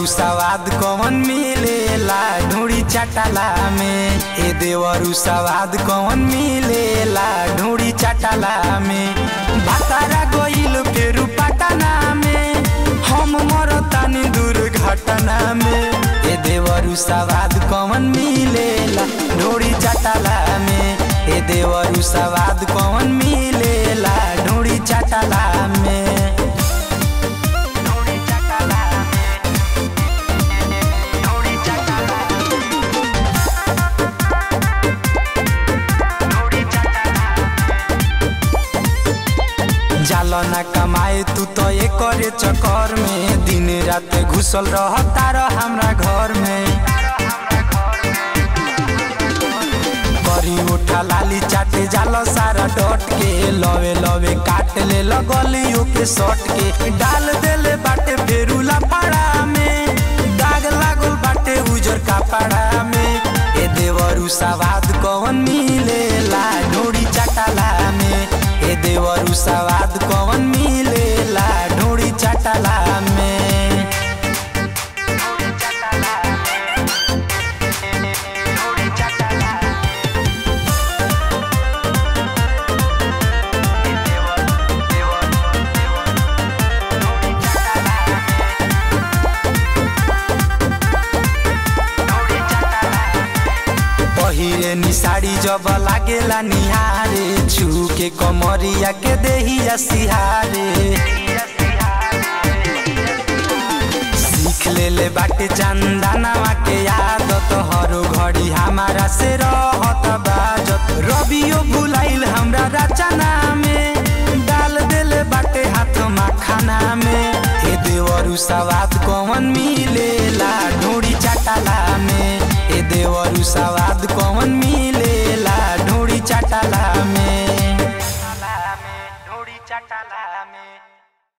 देवरू सवाद कौन मिलेला ढूंढी चटला में ए देवरू सवाद कौन मिलेला ढूंढी चटला में भातारा गोइल फेरू पटना में हम मरतानी दुर्घटना में ए देवरू सवाद कौन मिलेला ढूंढी चटला में ए देवरू सवाद कौन मिलेला ढूंढी चटला में जाला ना कमाए तू तो ये करे चक्कर में दिन रात घुसल रहता रह हमरा घर में करी उठा लाली चाटे जाला सारा डट के लवे लवे काट ले लगलियो के सट के डाल देले बाटे फेरुला पाड़ा में दाग लागल बाटे उजर कपड़ा में ए देवरू सवाद कौन मिलेला ढोड़ी चटला में ए देवरू सवाद कौन मिलेला ढोड़ी चटला में पहिरे निसाड़ी जब लागेला निहारे छू के कमरिया के देहिया सिहारे सीख ले ले बाटे चंदनवा के आदत हरो घड़ी हमारा से रहत बाजत रबियो भुलाइल हमरा रचना में डाल देले बाटे हाथ मखाना में ए देवरू सवाद कौन मिलेला ढोड़ी चटला में ए देवरू सवाद कौन मिलेला